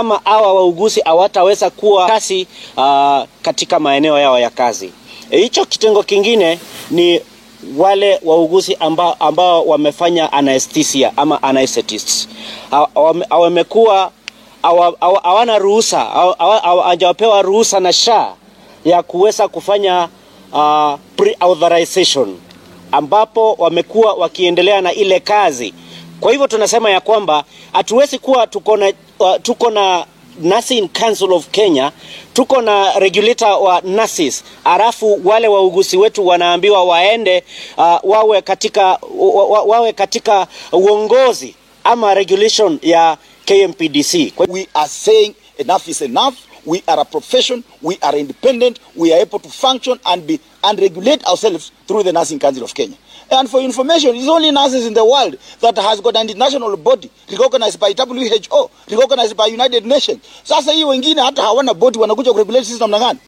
kama hawa wauguzi hawataweza kuwa kasi uh, katika maeneo yao ya kazi. Hicho e, kitengo kingine ni wale wauguzi ambao, ambao wamefanya anesthesia ama anesthetists wamekuwa hawana ruhusa hawajapewa ruhusa na SHA ya kuweza kufanya uh, pre-authorization ambapo wamekuwa wakiendelea na ile kazi. Kwa hivyo tunasema ya kwamba hatuwezi kuwa tuko na uh, tuko na Nursing Council of Kenya, tuko na regulator wa nurses, alafu wale wauguzi wetu wanaambiwa waende uh, wawe katika wa, wawe katika uongozi ama regulation ya KMPDC. We are saying enough is enough. We are a profession. We are independent. We are able to function and be and regulate ourselves through the Nursing Council of Kenya. And for information, it's only nurses in the world that has got an international body recognized by WHO, recognized by United Nations. Sasa hii wengine hata hawana body wanakuja kuregulate sisi namna gani?